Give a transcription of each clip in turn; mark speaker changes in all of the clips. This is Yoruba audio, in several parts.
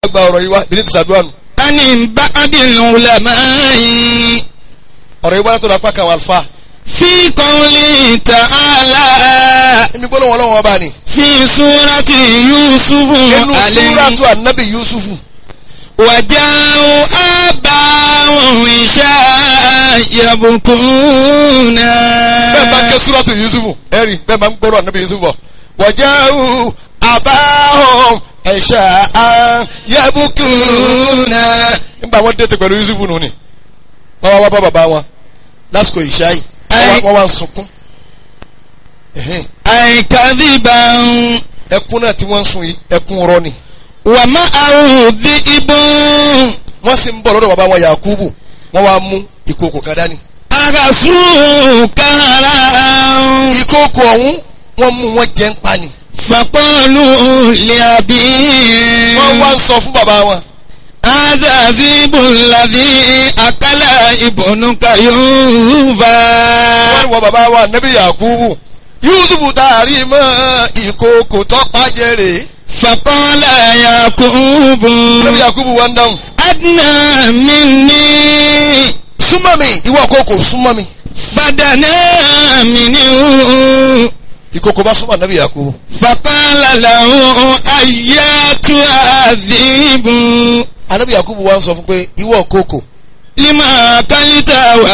Speaker 1: gba ọ̀rọ̀ yìí wá bí ní ti sàdúrà nù
Speaker 2: عن بعض العلماء
Speaker 1: ọ̀rọ̀ yìí wá látọ̀dọ̀ apá kan àwọn àlùfáà
Speaker 2: في قوله تعالى
Speaker 1: èmi gbọ́dọ̀ wọn lọ́wọ́ ọba ni
Speaker 2: في سورة يوسف
Speaker 1: inú
Speaker 2: عليه
Speaker 1: súrátù ànábì yusufu
Speaker 2: وجاءوا آباهم عشاء يبكون
Speaker 1: bẹ́ẹ̀ bá ń ké súrátù yusufu ẹ̀rí bẹ́ẹ̀ bá ń gbọ́dọ̀ ànábì yusufu bọ̀ wọ̀jáwù àbáhùn ẹ̀ṣà yẹ́bùkúnà nígbà wọn dé ti pẹ̀lú yusufu nù ni wọ́n wá wá bá bàbá wọn lásìkò ìṣáì
Speaker 2: Ẹ-
Speaker 1: wọ́n wá ń sunkún Ẹ̀hẹ́n.
Speaker 2: أي كذبا
Speaker 1: ẹkún náà tí wọ́n ń sun yìí ẹkún rọ ni
Speaker 2: ومعه ذئب
Speaker 1: wọ́n sì ń bọ̀ lọ́dọ̀ bàbá wọn yakubu wọ́n wá mú ìkòkò kan dání
Speaker 2: أغسوا كهرا
Speaker 1: ìkòkò ọ̀hún wọ́n mú wọn jẹ́ ń pa ni
Speaker 2: فقالوا لأبيه
Speaker 1: wọ́n wá ń sọ fún bàbá wọn
Speaker 2: هذا ذئب الذي أكل ابنك يوفا
Speaker 1: wọ́n ní wọ́n bàbá wa nẹ́bí yakubu yusufu taari mọ́ ìkòkò tọ́pá jẹ́rè
Speaker 2: فقال يعقوب
Speaker 1: nẹ́bí yakubu wá ń dáhùn
Speaker 2: أدنى مني
Speaker 1: súnmọ́ mi ìwọ kòkò súnmọ́ mi
Speaker 2: فدنا منه
Speaker 1: ìkòkò bá súnmọ́ nẹ́bí yakubu
Speaker 2: فقال له أياتها الذئب
Speaker 1: anẹ́bí yakubu wá ń sọ fún pé ìwọ kòkò
Speaker 2: لما أكلت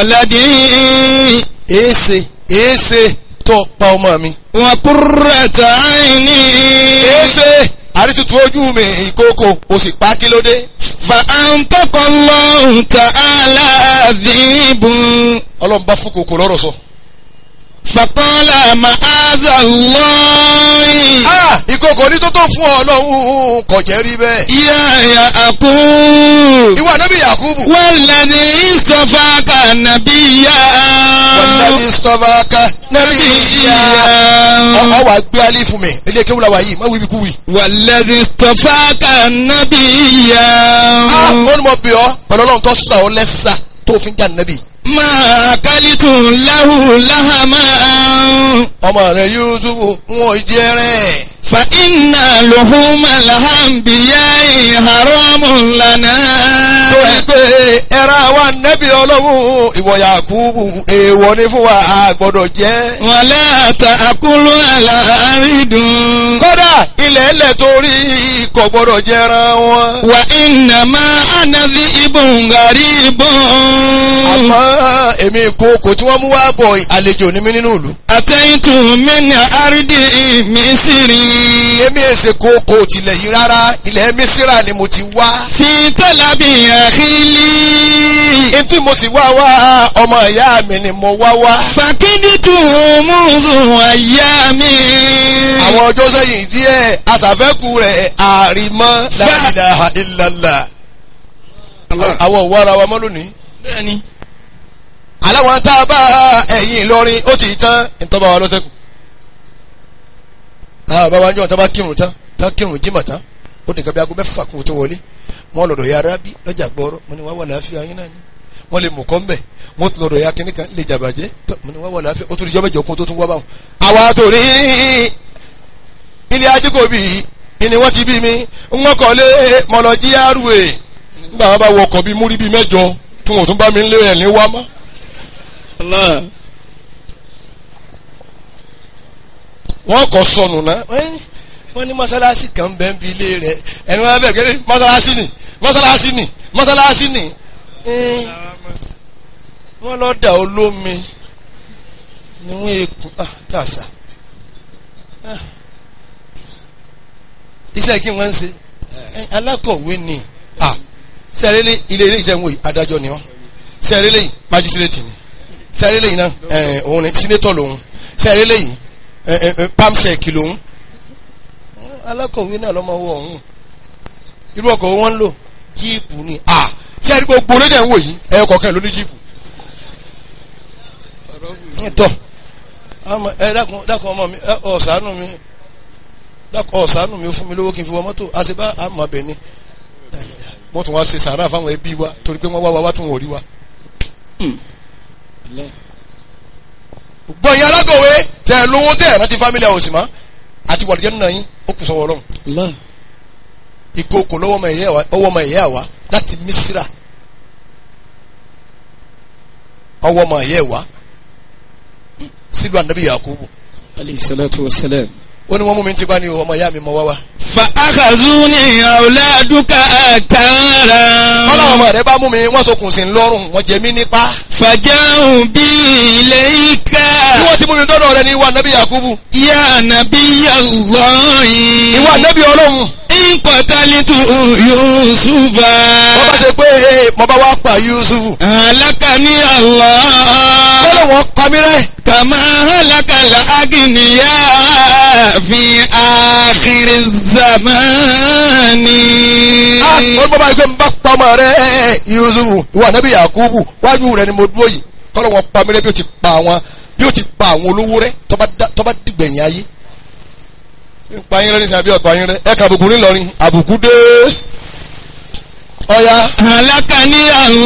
Speaker 2: ولدي
Speaker 1: èése èése tó pa ọmọ mi
Speaker 2: وقرة عيني
Speaker 1: èése àrítutù ojú mi ìkòkò o sì pa kí ló dé
Speaker 2: فأنطق الله تعالى الذئب
Speaker 1: ọlọ́run bá fún kòkò lọ́rọ̀ sọ.
Speaker 2: فقال معاذ الله
Speaker 1: ah ìkòkò ní tó tó fún ọ lọ́hùn kò jẹ́ rí bẹ́ẹ̀.
Speaker 2: يا يعقوب
Speaker 1: ìwọ nẹ́bí yakubu
Speaker 2: والذي اصطفاك نبيا
Speaker 1: wàlúùdàbí sọ́fàkà nẹ́bí ìyá.
Speaker 2: نبيا
Speaker 1: ọ wà gbé alẹ́ fún mi ilé kéwù la wà yìí má wíbi kú wì.
Speaker 2: والذي اصطفاك نبيا
Speaker 1: ah ó ní mo bì ọ́ pẹ̀lú ọlọ́run tó sà ọ́ lẹ́sà tó fi ń jà nẹ́bí.
Speaker 2: ما أكلت له لهما
Speaker 1: ọmọ rẹ yusufu wọn jẹ rẹ.
Speaker 2: فإن لحوم الأنبياء حرام
Speaker 1: torí
Speaker 2: لنا
Speaker 1: pé ẹ̀rọ àwa nẹ́bí ọlọ́run ìwọ yakubu èèwọ̀ ni fún wa a gbọ́dọ̀ jẹ́.
Speaker 2: ولا تأكلوا على أرض
Speaker 1: kódà ilẹ̀ ẹlẹ̀ torí kò gbọ́dọ̀ jẹran wọn.
Speaker 2: وإنما أنا ذئب غريب
Speaker 1: àmọ́ èmi ìkookò tí wọ́n mú wá bọ̀ àlejò ní mí nínú ìlú.
Speaker 2: أتيت من أرض مصر
Speaker 1: èmi èsè kookò tilẹ̀ yìí rárá ilẹ̀ mísírà ni mo ti wá.
Speaker 2: في طلب أخي لي
Speaker 1: ntí mo sì wá wá ọmọ ìyá mi ni mo wá wá.
Speaker 2: فكدت منذ أيام
Speaker 1: àwọn ọjọ́ sẹ́yìn díẹ̀ aṣàfẹ́kù rẹ̀ àrìmọ́ la ilaha illallah. àwọn òwò ara wa mọ́ lónìí.
Speaker 2: bẹ́ẹ̀ni
Speaker 1: aláwọn tá a bá ẹ̀yìn Ìlọrin ó ti tán ìtọ́ba wa lọ́sẹ̀kù. àwọn bàbá wa ń jọ tá a bá kírun tán tá a kírun jímọ̀ tán ó nìkan bí aago mẹ́fà kún tó wọlé wọ́n lọ́dọ̀ ya arábí lọ́jà gbọ́rọ́ mo ní wá wà láàfin ayé náà ni wọ́n lè mú kọ́ ń bẹ̀ wọ́n tún lọ́dọ̀ ya kínní kan lè jàbàjẹ́ tó mo ní wá wà láàfin ó tún di jọ́ mẹ́jọ kún tó tún wá báwọn. àwa tó ní ilé ajíkòbí ni wọ́n ti bí mi wọ́n kọ́ lé mọ̀lọ́jí àrùwé nígbà wọn bá wọ ọkọ̀ bíi múrí bíi mẹ́jọ tí wọn ò tún bá mi ń lé ẹ̀ ní wá mọ́.
Speaker 2: Allah
Speaker 1: wọ́n kọ́ sọnù náà wọ́n ní mọ́sálásí kan bẹ́ẹ̀ ń bi ilé rẹ̀ ẹni wọ́n bẹ̀rẹ̀ kẹ́lẹ́ mọ́sálásí ni mọ́sálásí ni mọ́sálásí ni Ẹ́n, wọ́n lọ dà olómi ni wọ́n ekun ah kàṣà Ah. iṣẹ́ kí wọ́n ń ṣe Ẹ́n, alákọ̀wé ni ah sẹ́rẹ́lẹ́ ilé ilé ìjẹun wòye adájọ́ ni wọ́n sẹ́rẹ́lẹ́ yìí májísírètì ni sẹ́rẹ́lẹ́ yìí náà ẹ̀ òun ni sínétọ̀ lòun sẹ́rẹ́lẹ́ yìí ẹ̀ ẹ̀ ẹ̀ pamsec lòun alákọ̀wé náà lọ́mọ owó ọ̀hún irú ọkọ̀ wo wọ́n ń lò jíìpù ni à ṣé ẹni gbogbo lédè ń wò yìí ẹ̀yọ kọ̀ọ̀kan ló ní jíìpù. tọ́ àmọ́ ẹ dákun dákun ọmọ mi ẹ ọ̀sánù mi dákun ọ̀sánù mi ó fún mi lówó kí n fi wọ mọ́tò àṣebá àmọ́ abẹ ni wọ́n tún wá ṣe sàárà fáwọn ẹbí wa torí pé wọ́n wá wa wá tún wọ́n rí wa. gbọ́n yín alákọ̀wé tẹ̀ ẹ̀ lówó tẹ̀ ẹ̀ rántí fámílì àwòsì mọ́ àti wàlúùjẹ́ nínú yín ó kù sọ́wọ́ ọlọ́run.
Speaker 2: Allah
Speaker 1: ìkookò lọ́wọ́ ọmọ ìyá wa ọwọ́ ọmọ ìyá wa láti Misira ọwọ́ ọmọ ìyá wa sílùú anabi Yakubu
Speaker 2: alayhi salatu wa salam.
Speaker 1: ó ní wọ́n mú mi ti bá ní ọmọ ìyá mi mọ wá wá.
Speaker 2: fa akhazuni awladuka akara.
Speaker 1: ọlọ́wọ́ ọmọ rẹ bá mú mi wọ́n sokùn sí lọ́rùn wọ́n jẹ mí nípa.
Speaker 2: faja'u bi ilayka.
Speaker 1: bí wọ́n ti mú mi dọ́dọ̀ rẹ ní ìwà anabi Yakubu
Speaker 2: ya nabiyallahi.
Speaker 1: ìwà anabi ọlọ́run
Speaker 2: in qatalitu yusufa.
Speaker 1: wọ́n bá ṣe pé ee mo bá wá pa Yusufu
Speaker 2: halakani Allah.
Speaker 1: ọlọ́wọ́ kọ́mírẹ́
Speaker 2: kama halakal agniya fi akhiri zamani.
Speaker 1: ó bá bá gbé mi bá pa ọmọ rẹ Yusufu ìwà anabi Yakubu wájú rẹ ni mo dúró yìí kọ́lọ́wọ́ pamílẹ́ bí ó ti pa àwọn bí ó ti pa àwọn olówó rẹ tọ́ba dìgbẹ̀yìn ayé pa yín rẹ nísìnyí àbí ọ̀pá yín rẹ ẹ kà àbùkù ńlọrin àbùkù dé ọ̀ya.
Speaker 2: halakani Allah.